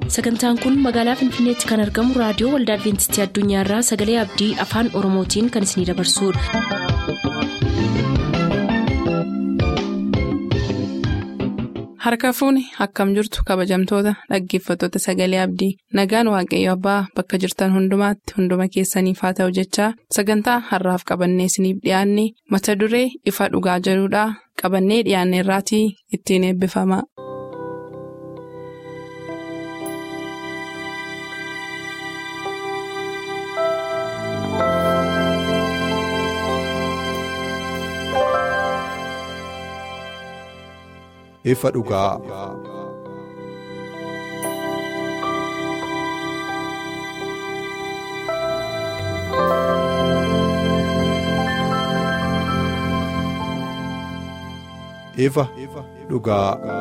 sagantaan kun magaalaa finfinneetti kan argamu raadiyoo waldaa adventistii addunyaarraa sagalee abdii afaan oromootiin kan isinidabarsudha. harka fuuni akkam jirtu kabajamtoota dhaggeeffattoota sagalee abdii nagaan waaqayyo abbaa bakka jirtan hundumaatti hunduma keessaniif haa ta'u jechaa sagantaa harraaf qabannee isiniif dhiyaanne mata duree ifa dhugaa jedhudhaa qabannee dhiyaanne irraatii ittiin eebbifama. ifa dhugaa. ifa dhugaa.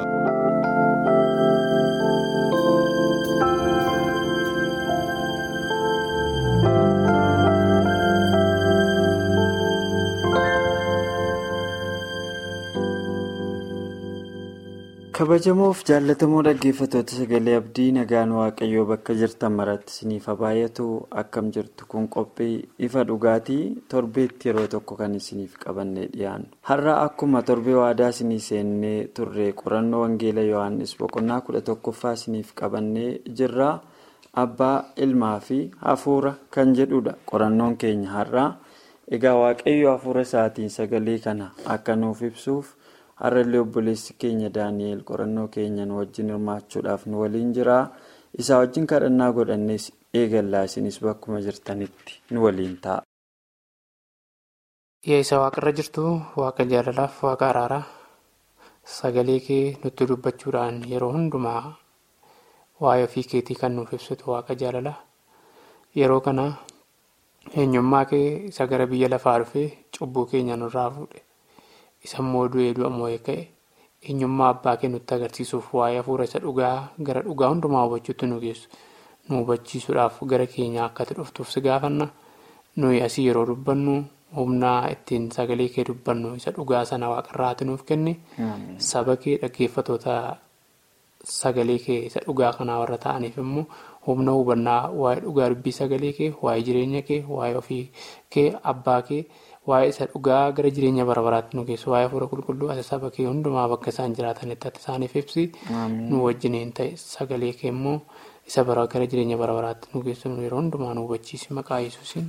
kabajamoof jaallatamoo dhaggeeffattoota sagalee abdii nagaan waaqayyoo bakka jirtan maratti isiniif baay'atu akkam jirtu kun qophii ifa dhugaatii torbeetti yeroo tokko kan isiniif qabannee dhiyaannu har'a akkuma torbee waadaa isinii seennee turre qorannoo wangeela yohaannis boqonnaa kudha tokkoffaa isiniif qabannee jirra abbaa ilmaa fi hafuura kan jedhudha qorannoon keenya har'a egaa waaqayyo hafuura isaatiin sagalee kana akka nuuf ibsuuf. har'allee obboleessi keenya daani'el qorannoo keenyan wajjin hirmaachuudhaaf nu waliin jira isaa wajjin kadhannaa godhannees eegallaa isinis bakkuma jirtanitti nu waliin ta'a. yaa isa waaqarra jirtu waaqa jaalalaaf waaqa araaraa sagalee kee nutti dubbachuudhaan yeroo hundumaa waa'ee ofii keetii kan nuuf ibsitu waaqa jaalalaa yeroo kana eenyummaa kee isa gara biyya lafaa dhufee cubbuu keenya nurraa fuudhe. isammoo du'ee du'a moo'ee ka'e eenyummaa abbaa kee nutti agarsiisuuf waa'ee hafuura isa dhugaa gara dhugaa hundumaa hubachuutti nu geessu nu hubachiisuudhaaf gara keenya akkati dhuftuuf si gaafanna nuyi asii yeroo dubbannu humnaa ittiin sagalee kee dubbannu isa dhugaa sana waaqarraati nuuf kenni saba kee dhaggeeffatoota sagalee kee isa dhugaa kanaa warra ta'aniif immoo humna hubannaa waa'ee dhugaa dubbii sagalee kee waa'ee jireenya kee waa'ee ofii kee abbaa kee. waa'ee isa dhugaa gara jireenya bara baraatti nu geessu waa'ee hafuura qulqulluu ati saba kee hundumaa bakka isaan jiraatanitti ati isaaniif ibsi nu wajjiniin ta'e sagalee kee immoo isa bara gara jireenya bara baraatti nu geessu yeroo hundumaa nu hubachiisi maqaa yesuusin.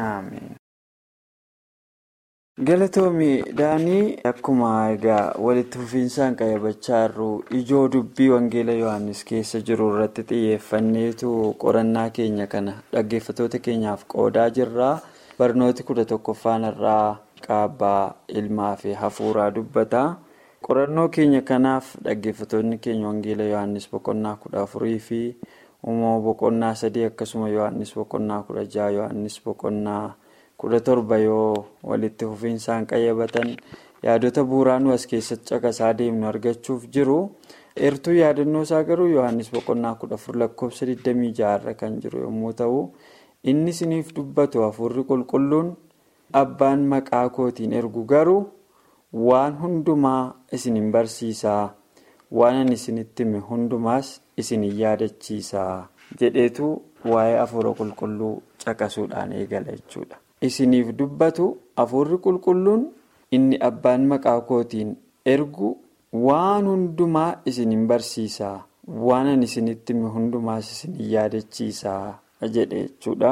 galatoomii daanii akkuma egaa walitti fufiinsaan qayyabachaa jirru ijoo dubbii wangeela yohaannis keessa jiru irratti xiyyeeffanneetu qorannaa keenya kana dhaggeeffatoota keenyaaf qoodaa jirra. barnooti kudha tokkoffaan irraa qaabbaa ilmaa fi hafuuraa dubbata qorannoo keenya kanaaf dhaggeeffatoonni keenya wangeela yohaannis boqonnaa kudha afurii fi uumama boqonnaa sadii akkasuma yohaannis boqonnaa kudha jaha yohaannis boqonnaa kudha torba yoo walitti fufiinsaan qayyabatan yaadota bu'uuraa nu as keessatti caqasaa deemnu argachuuf jiru eertuu yaadannoo isaa garuu yohaannis boqonnaa kudha afur lakkoofsa 26 irra kan jiru yommuu ta'u. inni isiniif dubbatu hafuurri qulqulluun abbaan maqaa kootiin ergu garuu waan hundumaa isinin barsiisaa waan ani isinitti hime hundumaas isinin yaadachiisaa jedheetu waa'ee hafuura qulqulluu caqasuudhaan eegala jechuudha. isiniif dubbatu hafuurri qulqulluun inni abbaan maqaa kootiin ergu waan hundumaa isinin barsiisaa waan ani isinitti hime hundumaas isinin yaadachiisaa. jedhe jechuudha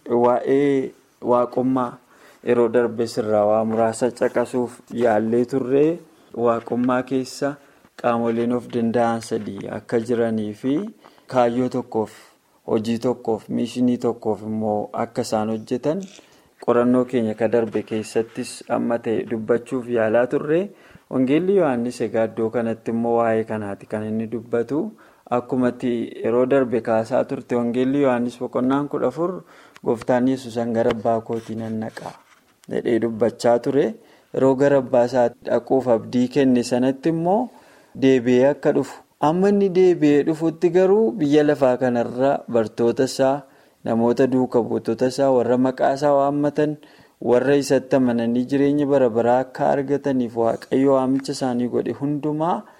waa'ee waaqummaa yeroo darbe sirraa waa muraasa caqasuuf yaallee turree waaqummaa keessa qaamoleen of danda'an sadii akka jiranii fi kaayyoo tokkoof hojii tokkoof miishinii tokkoof immoo akka isaan hojjetan qorannoo keenya ka darbe keessattis amma ta'e dubbachuuf yaalaa turre wangeelli yohaannis egaa iddoo kanatti immoo waa'ee kanaati kan inni dubbatu. akkumatti yeroo darbe kaasaa turte wangeelli yohaannis boqonnaan kudha afur gooftaan yesuusan gara abbaa kootii nan naqa jedhee dubbachaa ture yeroo gara abbaa isaa dhaquuf abdii kenne sanatti immoo deebi'ee akka dhufu amma inni deebi'ee dhufutti garuu biyya lafaa kanarra bartoota isaa namoota duuka buutota isaa warra maqaa isaa waammatan warra isatti amananii jireenya bara baraa akka argataniif waaqayyo waamicha isaanii godhe hundumaa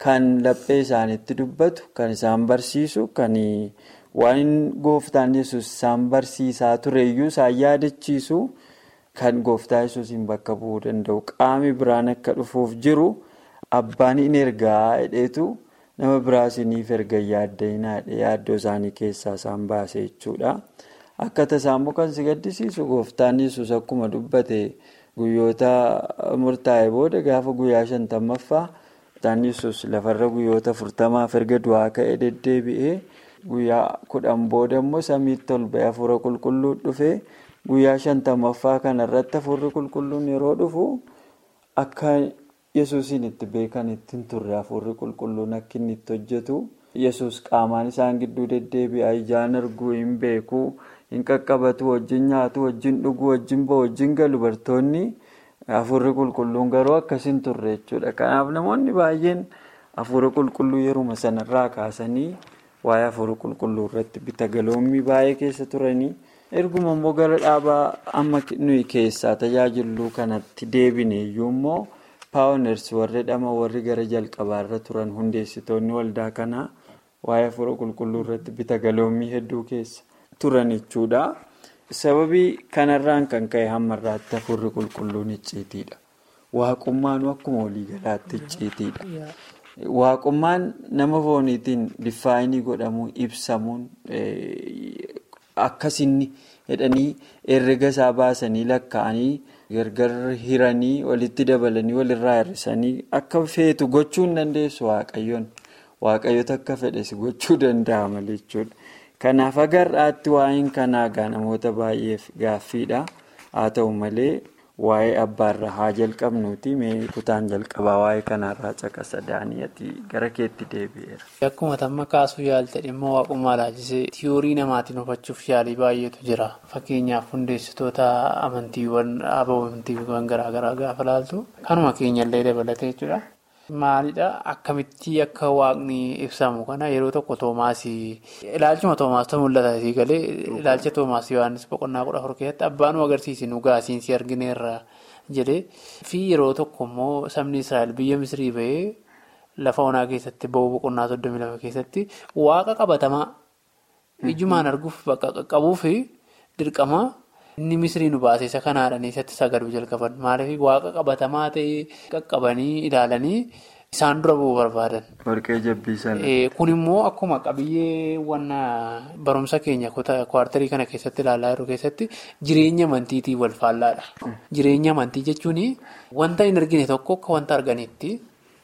kan laphee isaanitti dubbatu kan isaan barsiisu kan waan gooftaan yesus isaan barsiisaa tureyyuu isaan yaadachiisu kan gooftaa yesuusiin bakka bu'uu danda'u qaami biraan akka dhufuuf jiru abbaan hin ergaa hidheetu nama biraasiniif erga yaaddeenaa yaaddoo isaanii keessaa isaan baase jechuudha. Akka tasaammoo kan si gaddisiisu gooftaan yesus akkuma dubbate guyyoota murtaa'e booda gaafa guyyaa shantammaffaa gooftaan yesus lafarra guyyoota afurtamaaf erga du'aa ka'ee deddeebi'ee guyyaa kudhan booda immoo samiitti ol ba'ee hafuura qulqulluu dhufee guyyaa shantammaffaa kanarratti hafuurri qulqulluun yeroo dhufu akka yesuusiin itti beekan ittiin turre hafuurri qulqulluun akka inni itti hojjetu yesus qaamaan isaan gidduu deddeebi'a ijaan arguu hin beeku. hin qaqqabatu wajjin nyaatu wajjin dhuguu wajjin ba'u wajjin galu bartoonni hafuurri qulqulluun garuu akkas hin turre jechuudha kanaaf namoonni baay'een hafuura qulqulluu yeruma sanarraa kaasanii waa'ee hafuura qulqulluu irratti bita galoommii baay'ee keessa turanii erguma immoo gara dhaabaa amma nuyi keessaa tajaajiluu kanatti deebine iyyuu immoo paawuneers warri dhama warri gara jalqabaarra turan hundeessitoonni waldaa kanaa waa'ee hafuura qulqulluu irratti bita galoommii hedduu keessa. turan jechuudha sababii kanarraan kan ka'e hammarraatti hafuurri qulqulluun icciitiidha waaqummaan akkuma waliigalaatti icciitiidha waaqummaan nama fooniitiin diffaayinii godhamuun ibsamuun akkasinni jedhanii herrega isaa baasanii lakkaa'anii gargar hiranii walitti dabalanii walirraa hir'isanii akka feetu gochuu hin dandeessu waaqayyoon waaqayyoota akka fedhes gochuu danda'a malee jechuudha. Kanaaf agarraatti waa'een kanaa gaa namoota baay'eef gaaffiidha. Haa ta'u malee waa'ee abbaarraa haa jalqabnuuti mee kutaan jalqabaa waa'ee kanaarraa caqasa daani'atii gara keetti deebi'eera. Akkuma tamma kaasuu yaalte dhimma waaqummaa laajisee tiyoorii namaatiin hubachuuf yaalii baay'eetu jira. Fakkeenyaaf hundeessitoota amantiiwwan amantiiwwan garaagaraa gaafa laaltu kanuma keenyallee dabalatee jechuudha. Maalidha akkamitti akka waaqni ibsamu kana yeroo tokko toomaasii ilaalchuma toomaasii mul'ata asii galee ilaalcha toomaasii yohaannis boqonnaa kudha afur keessatti abbaan nu agarsiisi nu gaasiinsi argineerra jedhee fi yeroo tokko immoo sabni israa'el biyya misrii bahee lafa onaa keessatti ba'uu boqonnaa soddomii lama keessatti waaqa qabatamaa ijjumaan arguuf bakka qaqqabuuf dirqama. Inni misrii nu baase isa kanaadhaan eessatti sagaduu jalqaban maaliif waaqa qabatamaa ta'e qaqqabanii ilaalanii isaan dura bu'uu barbaadan. Warqee jabbiisan. Kun immoo akkuma qabiyyee barumsa keenya kwartarii kana keessatti ilaalaa jiru keessatti jireenya amantiitiin wal faallaadha. Jireenya amantii jechuun wanta hin argine tokko akka wanta arganitti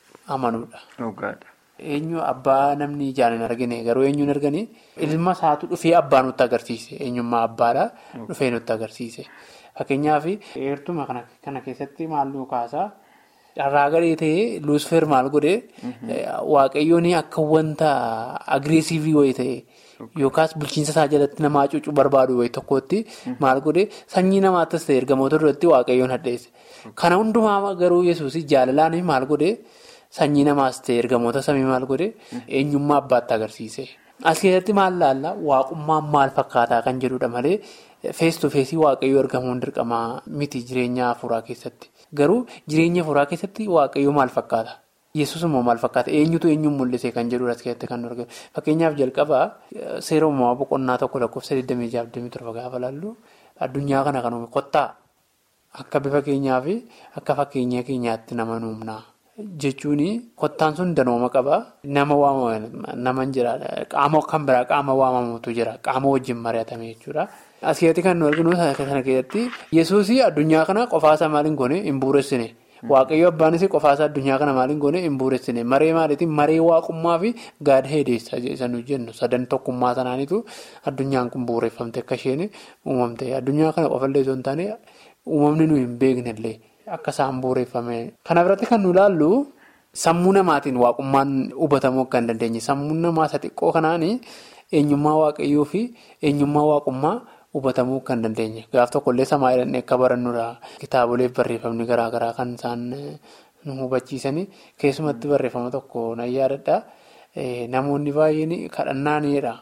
amanuudha. Eenyu abbaa namni ijaan hin argine garuu eenyu hin argine ilma isaatu dhufee abbaa nutti agarsiise eenyummaa abbaadha dhufee nutti agarsiise fakkeenyaaf eertuma kana keessatti maalluu kaasaa carraa gadhee ta'ee luusfeer maal godhee waaqayyoon akka wanta agreesiivii wayii ta'e yookaas bulchiinsa isaa jalatti namaa cuucuu barbaadu wayii tokkotti maal godhee sanyii namaattis ta'e ergamoota duratti waaqayyoon hadheesse kana hundumaa garuu yesuus jaalalaan maal godhee. Sanyii namaas ta'e ergamoota samii maal godhe eenyummaa abbaatti agarsiise. As keessatti maal laalla waaqummaan maal fakkaataa kan jedhudha malee fees to feesii waaqayyoo argamuun dirqamaa miti jireenya hafuuraa keessatti. Garuu jireenya hafuuraa keessatti waaqayyoo maal fakkaata? Yesuus immoo maal fakkaata? Eenyutu eenyuun mul'ise kan jedhudha as keessatti kan argamu. Fakkeenyaaf jalqabaa seera uumamaa boqonnaa tokko lakkoofsa 26-27 gaafa laallu addunyaa kana kan uume qottaa akka bifa keenyaa fi akka fakkeenya keenyaatti nama nuumnaa. Jechuun kottaan sun danooma qaba. Nama waamamu nama jira. Qaama kan biraa qaama waamamutu jira. Qaama wajjin mari'atame jechuudha. As keessatti kan nu arginu kana keessatti Yesuus addunyaa kana qofaasaa maaliin goone hin bu'uuressine. Waaqayyo abbaanis qofaasaa addunyaa kana maaliin goone hin bu'uuressine. Maree maaliitiin maree waaqummaa fi gaada hedeessa isa nu jennu sadan tokkummaa sanaaniitu addunyaan kun bu'uureffamte akka isheen uumamte. Addunyaa kana qofallee osoo hin taane uumamni nu hin beeknellee. Akka isaan bu'uureffame. Kana biratti kan nu ilaallu sammuu namaatiin waaqummaan hubatamuu akka hin dandeenye. Sammuun namaa isa xiqqoo kanaan eenyummaa waaqayyoo fi eenyummaa waaqummaa hubatamuu akka hin dandeenye. Gaaf tokkollee samaa jedhanii akka barannudha. Kitaaboleef barreeffamni garaagaraa kan isaan nu hubachiisanii keessumatti barreeffama tokko nan yaadadha. Namoonni baay'een kadhannaanidha.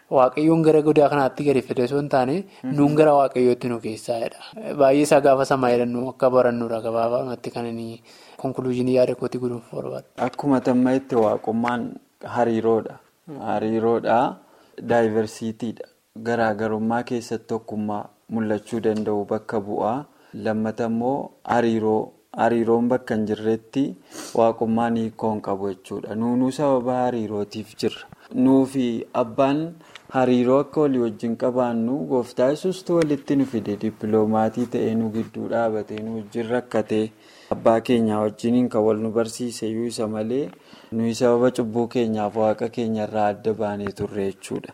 waaqayyoon gara godaa kanaatti gadi fide osoo hin taane nuun gara waaqayyootti nu keessaadha. Baay'ee isaa gaafa samaa jedhannu akka barannuudha gabaabamatti kan inni konkuluuzinii yaada kootii gudunfu barbaada. Akkuma tamma itti waaqummaan hariiroodha. Hariiroodha. Daayiversiitiidha. Garaagarummaa keessatti tokkummaa mul'achuu danda'u bakka bu'aa. Lammata immoo hariiroo. Hariiroon bakka hin jirretti waaqummaan hiikoo hin qabu jechuudha. Nuunuu sababa hariirootiif jirra. Nuufi abbaan hariiroo akka walii wajjin qabaannu gooftaa yesuustu walitti nu fide dippiloomatii ta'ee nu gidduu dhaabatee nu wajjin rakkatee abbaa keenyaa wajjiniin kan wal nu barsiise iyyuu isa malee nuyi sababa cubbuu keenyaaf waaqa keenyarraa adda baanee turre jechuudha.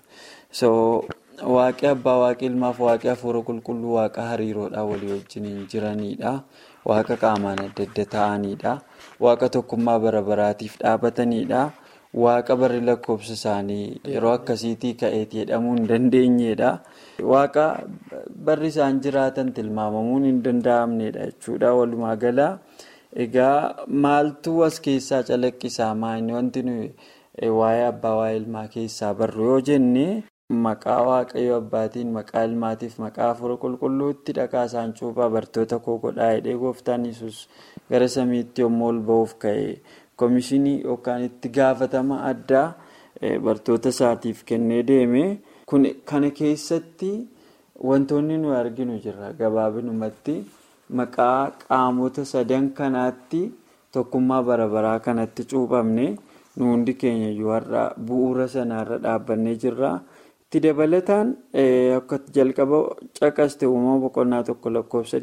Waaqi abbaa waaqi ilmaaf waaqi hafuura qulqulluu waaqa hariiroodhaan walii wajjiniin jiranidha. Waaqa qaamaan adda adda ta'anidha. Waaqa tokkummaa bara baraatiif dhaabatanidha. Waaqa barri lakkoofsa isaanii yeroo akkasiitii ka'eeti jedhamuu hin dandeenyedha. Waaqa barri isaan jiraatan tilmaamamuun hin danda'amnedha jechuudha. Walumaa gala egaa maaltu as keessaa calaqqisaa maayini wanti nuyi waa'ee abbaa waa'ee ilmaa keessaa barru yoo jenne maqaa waaqayyo abbaatiin maqaa ilmaatiif maqaa hafuura qulqulluutti dhaqaa isaan cuuphaa bartoota koo godhaa jedhee gooftaan yesus gara samiitti yommuu ol ba'uuf ka'e koomishinii yookaan itti gaafatama addaa bartoota isaatiif kennee deeme kana keessatti wantoonni nuyi arginu jira gabaabinumatti maqaa qaamota sadan kanaatti tokkummaa bara baraa kanatti cuuphamne nu hundi keenya iyyuu har'a bu'uura sanaarra dhaabbannee jirra. itti dabalataan akka jalqaba caqaste uumama boqonnaa tokko lakkoofsa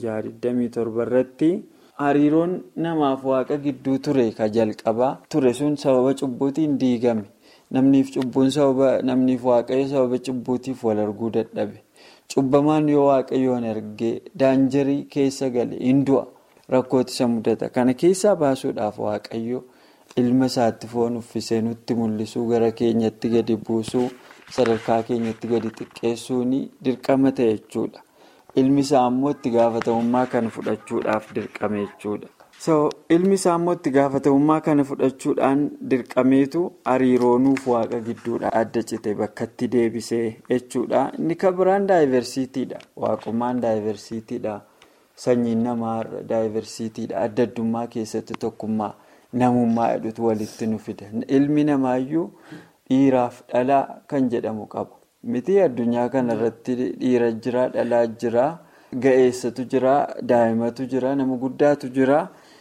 26-27 irratti hariiroon namaaf waaqa gidduu ture ka jalqabaa ture sun sababa cubbuutiin diigame namniif cubbuun sababa namniif waaqayyo sababa cubbuutiif wal arguu dadhabe cubbamaan yoo waaqayyoon argee daanjarii keessa gale hin du'a rakkooti isa mudata kana keessaa baasuudhaaf waaqayyo ilma isaatti foon uffisee nutti mul'isuu gara keenyatti gadi buusuu. sadarkaa keenyatti gadi xiqqeessuun dirqama ta'e jechuudha. Ilmi isaa immoo itti gaafatamummaa kana fudhachuudhaaf dirqame jechuudha. Ilmi isaa immoo itti gaafatamummaa kana fudhachuudhaan dirqameetu hariiroo nuuf waaqa gidduudha adda cite bakkatti deebisee jechuudha. Inni kan biraan daayiversiitiidha. Waaqummaan daayiversiitiidha. Sanyiin namaa daayiversiitiidha. Adda addummaa keessatti tokkummaa namummaa jedhutu walitti nu fida. Ilmi namaayyuu. Dhiiraaf dhalaa kan jedhamu qaba. Miti addunyaa kana irratti dhiira jira, dhalaa jira, ga'eessatu jira, daa'imatu jira, nama guddaatu jira.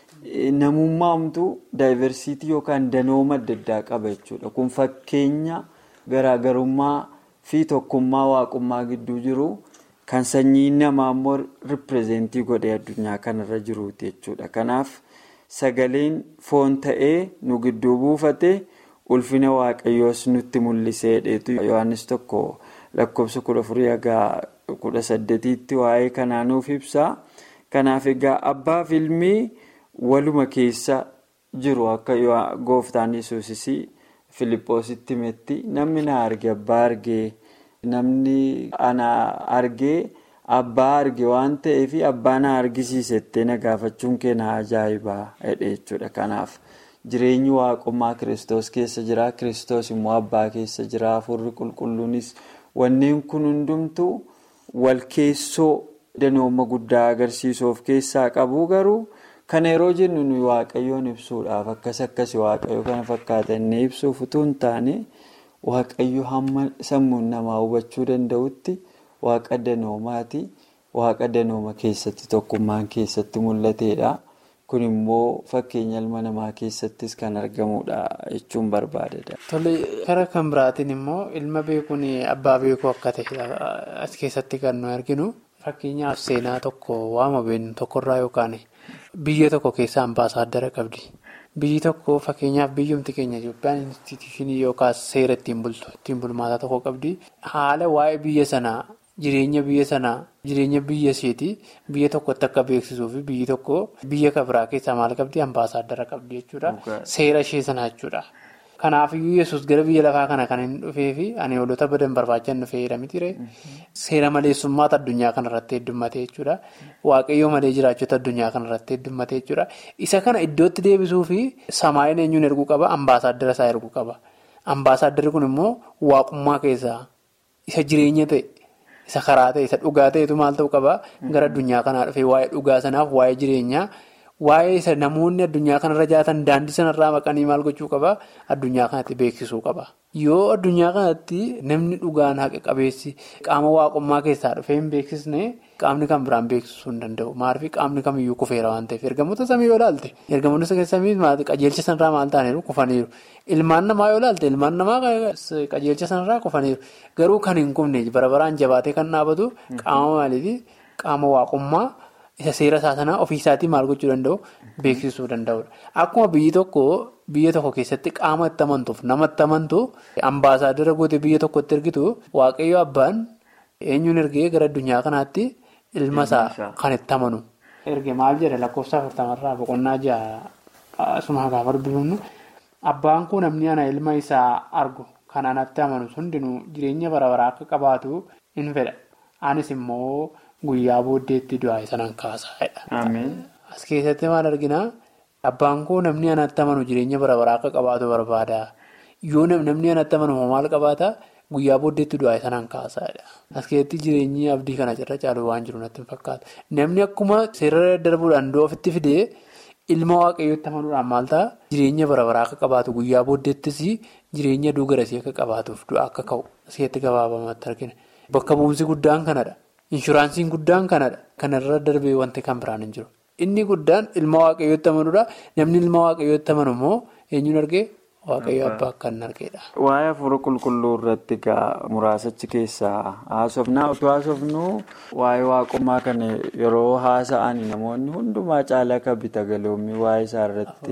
Namummaamtu daayiversiitii yookaan danooma adda addaa qaba jechuudha. Kun fakkeenya garaagarummaa fi tokkummaa waaqummaa gidduu jiru kan sanyii namaa immoo ripirezentii godhee addunyaa kanarra jiruuti jechuudha. Kanaaf sagaleen foon ta'ee nu gidduu buufate. ulfina waaqayyoos nutti mul'isee dheetu yohannis tokko lakkoofsa kudha afurii hagaa kudha saddeetiitti waa'ee kanaa nuuf ibsa kanaaf egaa abbaaf ilmi waluma keessa jiru akka gooftaan yesuusis filiphositti himetti namni na arge abbaa argee namni ana argee abbaa arge waan ta'eef abbaa na argisiisettee na gaafachuun kee na ajaa'ibaa jedhe jechuudha kanaaf. Jireenyi waaqummaa kiristoos keessa jira. Kiristoos immoo abbaa keessa jira. Hafuurri qulqulluunis wanneen kun hundumtu wal keessoo danooma guddaa agarsiisuuf keessaa qabu garuu kana yeroo jennu nuyi waaqayyoon ibsuudhaaf akkas akkasi waaqayyo kana fakkaatannee ibsuuf utuu hin taane waaqayyo hamma sammuun namaa hubachuu danda'utti waaqa danoomaati. Waaqa danooma keessatti tokkummaan keessatti mul'atedha. kun immoo fakkeenya ilma namaa keessattis kan argamudha jechuun barbaadada. Tole karaa kan biraatiin immoo ilma beekuun abbaa beekuu akka ta'e as keessatti kan nu arginu fakkeenyaaf seenaa tokko waama beeknu tokkorraa yookaan biyya tokko keessaa ambaasaaddara qabdi. Biyyi tokko fakkeenyaaf biyyumti keenya Itoophiyaan instituushinii yookaan seera ittiin bultu ittiin bulmaataa tokko qabdi. Haala waa'ee biyya sanaa jireenya biyya sanaa jireenya biyya isheetii biyya tokkotti akka beeksisuu fi biyyi tokko biyya kabiraa keessaa maal qabdi ambaasaaddara qabdi jechuudha. Seera ishee sanaa jechuudha. Kanaafiyyuu yesus gara biyya lafaa kana kan hin dhufee fi ani hoolota badan barbaachan dhufeera mitiire seera maleessummaata addunyaa kanarratti heddummatee jechuudha. Waaqayyoo malee jiraachota addunyaa kanarratti heddummatee jechuudha. Isa kana iddootti deebisuu fi samaayin eenyuun erguu qaba? Ambaasaaddara isaa erguu qaba. Ambaasaaddarri kun immoo waaqummaa keessaa isa jireenya ta'e, isa karaa ta'e, isa dhugaa ta'etu maal ta'uu qabaa? Gara addunyaa kanaa dhufee waa'ee dhugaa sanaaf, waa'ee jireenyaa, waa'ee isa namoonni addunyaa kanarra jiraatan daandii sanarraa maqanii maal gochuu qabaa? Addunyaa kanatti beeksisuu qaba. Yoo addunyaa kanatti namni dhugaan haqa qabeessi qaama waaqummaa keessaa dhufee hin beeksisne qaamni kan biraan beeksisuu hin danda'u. Maaliif qaamni kamiyyuu kufeera waan ta'eef ergamoota samii yoo ilaalte ergamoota samii qajeelcha sanarraa maal ta'aniiru kufaniiru. Ilmaan namaa yoo ilaalte ilmaan namaa qajeelcha sanarraa kufaniiru. Garuu kan hin kufne bara baraan jabaatee kan dhaabatu qaama maaliifi qaama waaqummaa isa seera isaa sanaa ofiisaatii maal gochuu danda'u beeksisuu danda'udha. Akkuma biyyi tokko. Biyya tokko keessatti qaama itti amantuuf nama itti amantu ambaasaadara goote biyya tokkotti ergitu waaqayyo abbaan eenyuun ergee gara addunyaa kanaatti ilma isaa kan itti amanu. Erge maal jedha lakkoofsa afurtamarraa boqonnaa ja'a asuma gaafa dubbifnu abbaan kun namni ana ilma isaa argu kan anatti amanu hundinuu jireenya bara baraa akka qabaatu in fedha. Anis immoo guyyaa booddeetti du'aa sanaan kaasaadha. As keessatti maal arginaa? Abbaan koo namni anatti amanu jireenya bara baraa akka qabaatu barbaada. Yoo namni anatti amanu maal qabaata guyyaa booddeetti du'aa sanaan kaasaadha. As keessatti jireenyi abdii kana irra caalu waan jiru natti hin fakkaatu. Namni akkuma seera darbuudhaan du'a ofitti fidee ilma waaqayyootti amanuudhaan maal ta'a jireenya bara baraa akka qabaatu guyyaa booddeettis jireenya duugarasii akka qabaatuuf du'a akka ka'u as keessatti gabaabamatti argina. Bakka bu'umsi guddaan kanadha. Inshuraansiin guddaan kanadha. Kanarra darbee wanti kan biraan hin jiru. Inni guddaan ilma waaqayyootti amanuudha. Namni ilma waaqayyootti amanu immoo eenyuun argee waaqayyo abbaa akka hin argeedha. Waa'ee hafuura qulqulluu irratti egaa muraasachi keessaa haasofnaa otoo haasofnuu waa'ee waaqummaa kana yeroo haasa'an namoonni hundumaa caalaa kan bita galoommii waa'ee isaa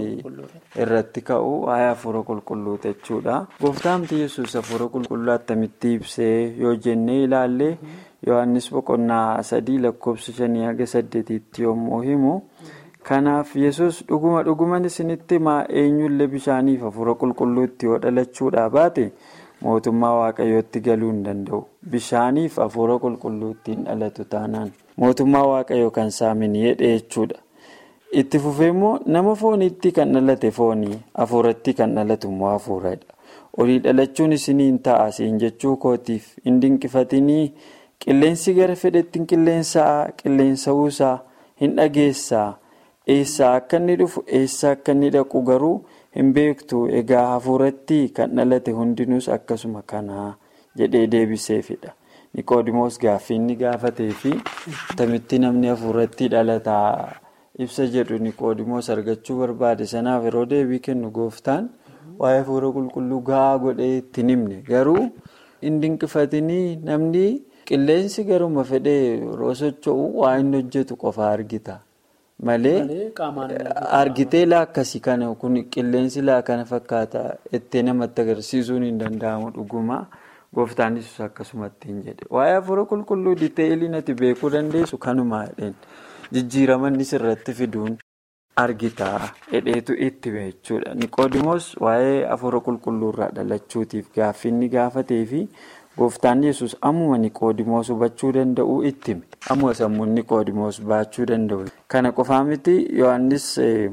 irratti ka'u waa'ee hafuura qulqulluu jechuudha. Gooftaamti yesus hafuura qulqulluu attamitti ibsee yoo jennee ilaalle. Yohaannis boqonnaa sadii lakkoofsa shanii haga saddeetiitti yommuu himu kanaaf yesus dhuguma dhuguman isinitti himaa eenyullee bishaaniif hafuura qulqulluutti yoo dhalachuudhaa baate mootummaa waaqayyootti galuu hin danda'u bishaaniif hafuura qulqulluuttiin dhalatu taanaan mootummaa waaqayyoo kan saamin jedhe jechuudha itti fufee immoo nama fooniitti kan dhalate foonii hafuuratti kan dhalatu immoo hafuuradha olii dhalachuun isiniin ta'a siin jechuu kootiif hin dinqifatinii. Qilleensi gara fedhettiin qilleensaa qilleensa'uusaa hin dhageessaa eessaa akka inni dhufu eessaa akka inni dhaqu garuu hin beektu egaa hafuuratti kan dhalate hundinuus akkasuma kanaa jedhee deebiseefidha. Niqoodimoos gaaffii inni gaafatee fi tamitti namni hafuuratti dhalataa ibsa jedhu Niqoodimoos argachuu barbaade sanaaf yeroo deebii kennu gooftaan waa'ee hafuura qulqulluu gahaa godhee ittiin himne garuu hin dinqifatinii namni. Qilleensi garuma fedhee yeroo socho'u waa inni hojjetu qofa argita. Malee argitee laakkasi kana kun qilleensi laakana fakkaata itti namatti agarsiisuun hin danda'amu dhuguma. Gooftaan Yesuus akkasumatti hin jedhe. Waa'ee hafuura qulqulluu diteeyiliin ati beekuu dandeessu kanuma jedheen jijjiiramannis irratti fiduun argita jedheetu itti jechuudha. Niqoodimoos waa'ee hafuura qulqulluu irraa dhalachuutiif gaaffii inni gaafatee fi. Gooftaan yesus ammuma Niqoodimoos hubachuu danda'u itti hime. Ammuma sammuun Niqoodimoos baachuu danda'u. Kana qofaa miti Yohaannis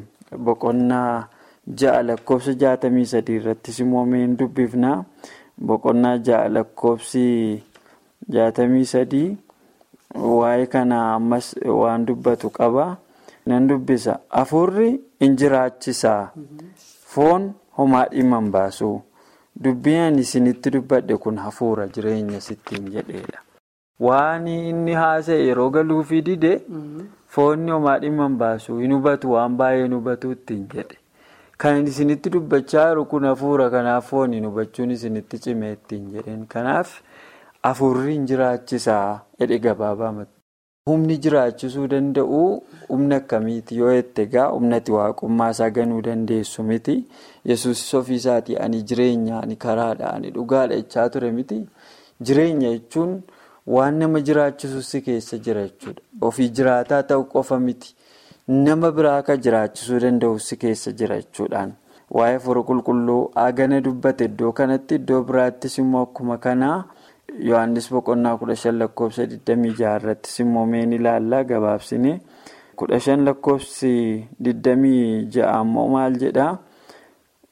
boqonnaa ja'a lakkoofsa jaatamii sadii irrattis immoo meen dubbifnaa. Boqonnaa ja'a lakkoofsi jaatamii sadii waa'ee kana ammas waan dubbatu qaba. Nan dubbisa. Hafuurri in jiraachisaa. Foon homaa dhimma hin baasu. Dubbii ani isinitti dubbadhe kun hafuura jireenya sittiin jedheedha. Waan inni haasa'e yeroo galuufii dide foonni homaa dhimma hin baasu hin hubatu waan baay'ee hin hubatu ittiin jedhe. Kan isinitti dubbachaa jiru kun hafuura kanaaf fooniin hubachuun isinitti cimee ittiin jedheen. Kanaaf hafuurri hin jiraachisaa jedhe gabaabamatti. Humni jiraachisuu danda'u humna akkamiiti yoo jette egaa humnati waaqummaa isaa ganuu dandeessu miti. Yesuus ofii isaatii ani jireenya ani karaadha ani dhugaadha jechaa ture miti. Jireenya jechuun waan nama jiraachisu si keessa jira jechuudha. Ofii jiraataa ta'u qofa miti. Nama biraa akka jiraachisuu danda'u si keessa jira jechuudhaan. Waa'ee hafuura qulqulluu hagana dubbate iddoo kanatti iddoo biraattis immoo akkuma kanaa. Yohaannis boqonnaa kudha shan lakkoofsa 26 irrattis immoo meen ilaallaa gabaabsine kudha shan lakkoofsi 26 ammoo maal jedhaa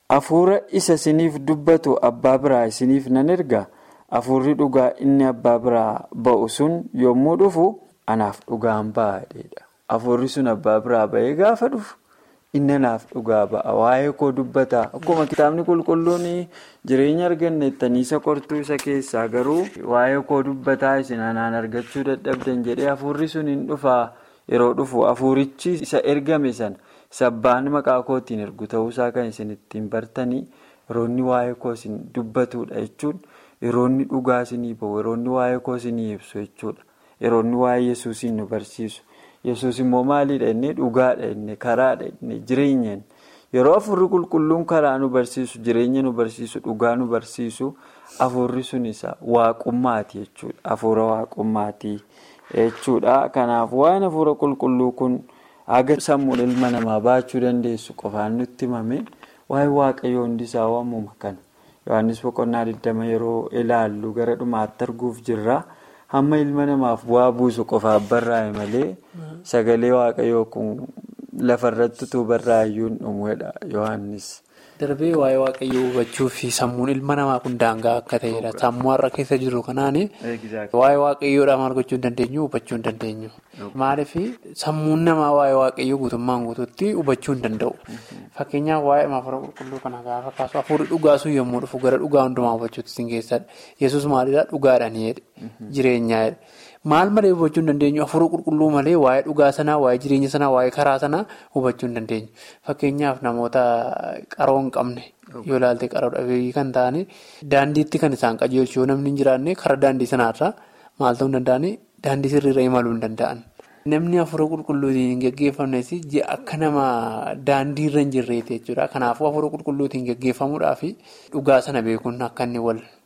hafuura isa isiniif dubbatu abbaa biraa isiniif nan erga hafuurri dhugaa inni abbaa biraa ba'u sun yommuu dhufu anaaf dhugaan ba'aadha. Hafuurri sun abbaa biraa ba'ee gaafa dhufu inni anaaf dhugaa ba'a waa'ee koo dubbata akkuma kitaabni qulqulluun jireenya arganne ittaniisa qortuu isa keessaa garuu waa'ee koo dubbataa isin anaan argachuu dadhabdan jedhee hafuurri sun hin dhufaa yeroo dhufu hafuurichi isa ergame sana sabbaan maqaa kootiin ergu ta'uusaa kan isin ittiin bartanii yeroonni waa'ee koo isin dubbatudha jechuudha yeroonni dhugaa isinii ba'u yeroonni waa'ee koo isinii ibsu jechuudha yeroonni waa'ee yesuusiin nu barsiisu. yesus immoo maaliidha inni dhugaadha inni karaadha inni jireenya yeroo hafuurri qulqulluun karaa nu barsiisu jireenya nu barsiisu dhugaa nu barsiisu hafuurri sun isa waaqummaati jechuudha hafuura waaqummaati jechuudha kanaaf waan hafuura qulqulluu kun haga sammuun ilma namaa baachuu dandeessu qofaan nutti himame waa'ee waaqayyoo hundisaa waamuma kana yohannis boqonnaa 20 yeroo ilaallu gara dhumaatti arguuf jirra. hamma ilma namaaf bu'aa buusu qofaaf barraa'e malee sagalee waaqayyoo kun lafarratti utuu barraa'ayyuu hin dhumedha yohannis. Darbee waa'ee waaqayyoo hubachuu fi sammuun ilma namaa kun daangaa akka ta'edha. Sammuu har'a keessa jiru kanaan waa'ee waaqayyoodhaa maal gochuu hin dandeenyu hubachuu hin dandeenyu. Maaliif sammuun namaa waa'ee waaqayyoo guutummaan guutuutti hubachuu hin danda'u. Fakkeenyaaf waa'ee hafuura qulqulluu kana gaafa kaasu hafuurri dhugaa sun yommuu dhufu gara dhugaa hundumaa hubachuutti isin keessadha. Yesuus maalidhaa dhugaadhaan jireenyaadha. Maal malee hubachuu hin dandeenyu hafuura qulqulluu malee waa'ee dhugaa sanaa waa'ee jireenya sanaa waa'ee karaa sanaa hubachuu hin dandeenyu. Fakkeenyaaf namoota qaroo hin qabne yoo ilaalte qaroo dhabeeyyii kan ta'an daandiitti kan isaan qajeelchu yoo namni hin jiraanne karaa daandii sanaarraa maal ta'uu hin danda'an daandii sirriirra imaluu hin danda'an. Namni hafuura qulqulluutiin hin gaggeeffamnes akka nama daandiirra hin jirreeti jechuudha. Kanaafuu hafuura qulqulluutiin gaggeeffamuudhaaf dhugaa sana beekuun akka inni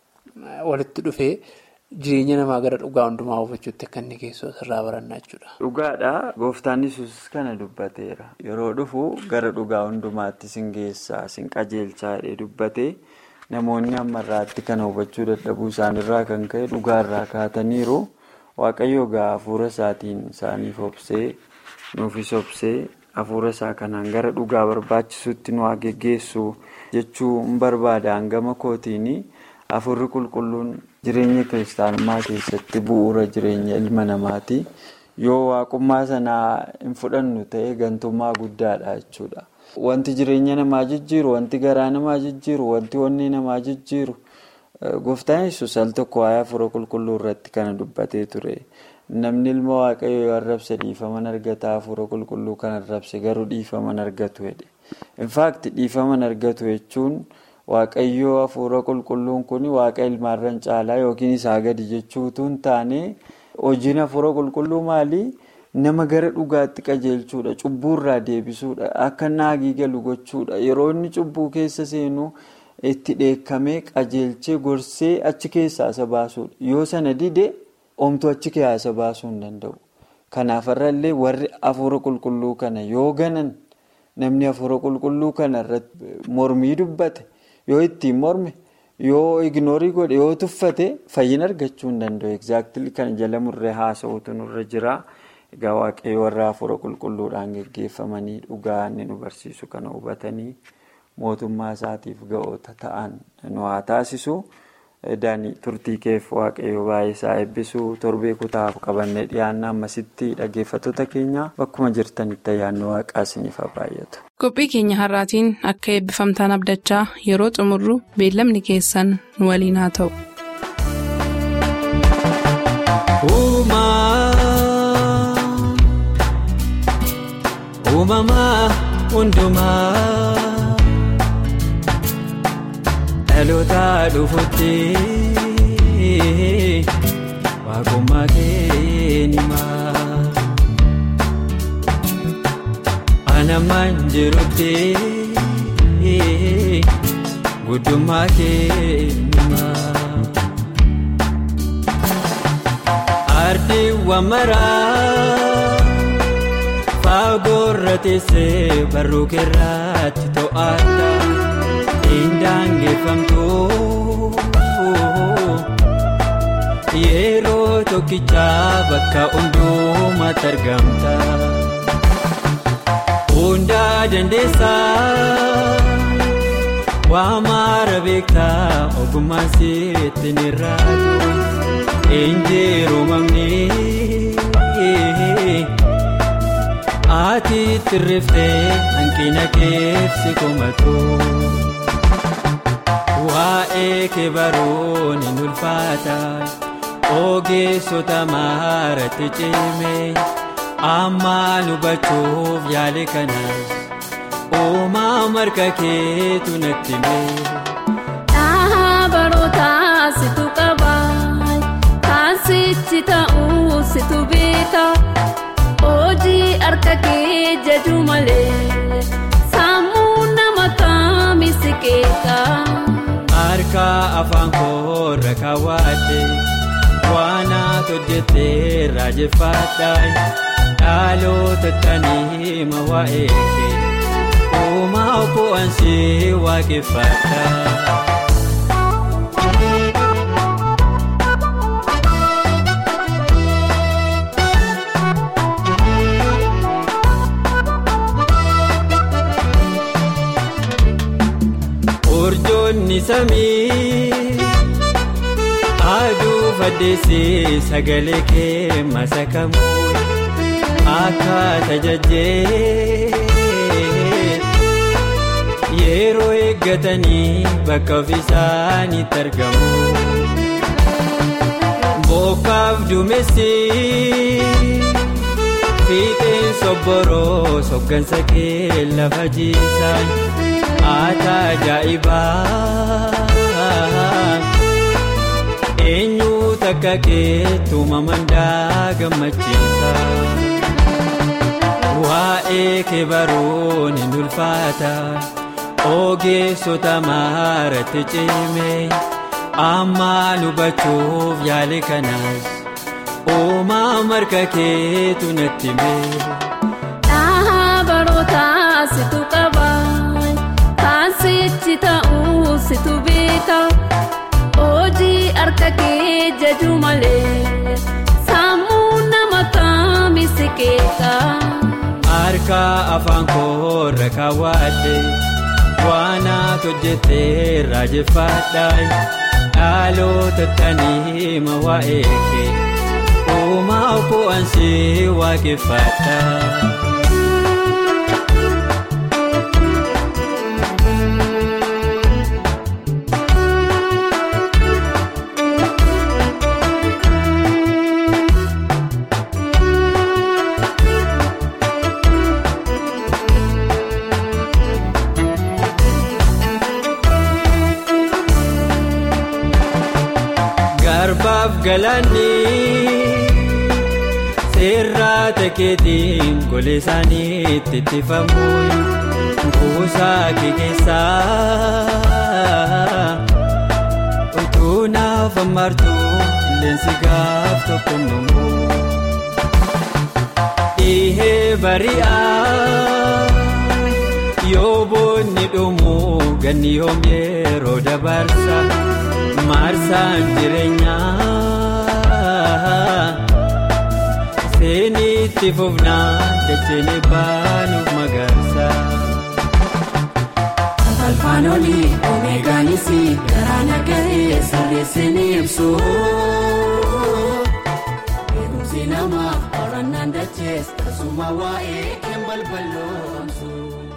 walitti dhufee. Jireenya namaa gara dhugaa hundumaa hubachuutti akka inni geessu asirraa barannaa jechuudha. Dhugaadha. Gooftaan Yesuus kana dubbateera. Yeroo dhufu gara dhugaa hundumaatti sin geessaa, sin qajeelchaa jedhee dubbate namoonni ammarraatti kana hubachuu dadhabuu isaanirraa kan ka'e dhugaarraa kaataniiru. Waaqayyo egaa hafuura isaatiin isaaniif obsee nuufis obsee hafuura isaa kanaan gara dhugaa barbaachisutti nu haa geggeessu jechuu hin barbaada hangama kootiini. Hafuurri qulqulluun jireenya kiristaanummaa keessatti bu'uura jireenya ilma namaati. Yoo waaqummaa sanaa hin fudhannu ta'e gantummaa guddaadha jechuudha. Wanti jireenya namaa jijjiiru, wanti garaa namaa jijjiiru, wanti onnee namaa jijjiiru gooftaan yesus al tokko waa'ee hafuura qulqulluu irratti kana dubbatee ture. Namni ilma waaqayyoo yoo arrabse dhiifaman argata hafuura qulqulluu kan arrabse garuu dhiifaman argatu jedhe. Infaakti dhiifaman argatu jechuun. Waaqayyoo hafuura qulqulluun kun waaqa ilmaarran caalaa yookiin isaa gadi jechuutu hin taane hojiin hafuura qulqulluu maali? Nama gara dhugaatti qajeelchuudha. Cubbuurraa deebisuudha. Akka naagii galu gochuudha. Yeroo inni cubbuu keessa seenu itti dheekkamee qajeelchee gorsee achi keessaa isa baasuudha. Yoo sana dide omtuu achi keessaa baasuu hin danda'u. Kanaafarrallee warri hafuura qulqulluu kana yoo ganan namni hafuura qulqulluu kana irratti mormii dubbate. Yoo ittiin morme yoo ignoorii godhe yoo tuffate fayyina argachuu hin danda'u. Egzaaktilii kana jala murree haasa'uutu nurra jira. Egaa waaqayyo warra hafuura qulqulluudhaan geggeeffamanii dhugaa inni nu barsiisu kana hubatanii mootummaa isaatiif ga'oota ta'an nu haa taasisu. Daanii turtii keef waaqayyo baay'ee isaa eebbisu torbee kutaaf qabannee dhiyaannaa ammasitti dhaggeeffattoota keenya bakkuma jirtanitti ayyaanni waaqaa isiniif haa baay'atu. Qophii keenya har'aatiin akka eebbifamtaan abdachaa yeroo xumurru beellamni keessan nu waliin haa ta'u. Uumamaa hundumaa dhaloota dhufuutti waaqummaa keenyaa. Anamaan jirutti guddummaa keenyaa. Ardiiwwan maraa fagoorra teessee barruu keerraatti to'ata indaangeffamtu yeroo tokkicha bakka hundumaatti argamta. Hundaa dandeessaa waa maara beektaa ogummaan sitti ni raatu injiru mamni ati tirriftee hanqina keefsi komatu waa'ee kee baruun hin ulfaata ogeessota maaratti cime ammaan hubachuuf yaale kanas uumaa marga keetu natti mee. Dhaabarootaa situ qabaa kan sichi ta'uu situ beeka hojii harka kee jaju malee sammuu nama kaamisi keeka. Harka afaan koorra kaawwadhe waan ati hojjettee raajeffadha dhaloota tanii ma waa'ee kee uumaa bu'aansi waaqeffadha. Urjoonni samii aduu faddeessee sagalee kee masakamu akka tajajjee yeroo eeggatanii bakka ofiisaanitti argamu. Bokkaaf duumessi fiixeen sobboroo soggansa kee lafa jiisan. Ata ajaa'ibaa eenyu takka keetu mamandaa gammachiisa waa'ee kee baruun hin ulfaata ogeessota maaratti cime ammaan hubachuuf yaale kanas uumaa marga keetu natti mee. Dhaabarootaa situ qabaa. Sichi ta'uu situ beeka hojii harka kee jaju malee sammuu nama kaamisi keeka. Harka afaan koorra kaawwadhe waan ati hojjettee raajeffadha dhaloota tanii ma waa'ee kee uumaa bu'aansi waaqeffadha. Garbaaf galaanni seerraa takeetiin golee isaaniitti ittifamu kuusaa kee keessaa utuu naaf ammartu qilleensi gaaf tokko numu dhihee bari'aa yoo boonni dhumu ganni yoom yeroo dabarsa. Maarsaan jireenyaa seenitti fufnaa dacheenii baanuuf magaarsa. Alfaan olii omeegaanis garaa nagahee sirreessanii ibsu. Beekumsi namaa qorannaan dachees tasuma waa'ee keen balballoomsu.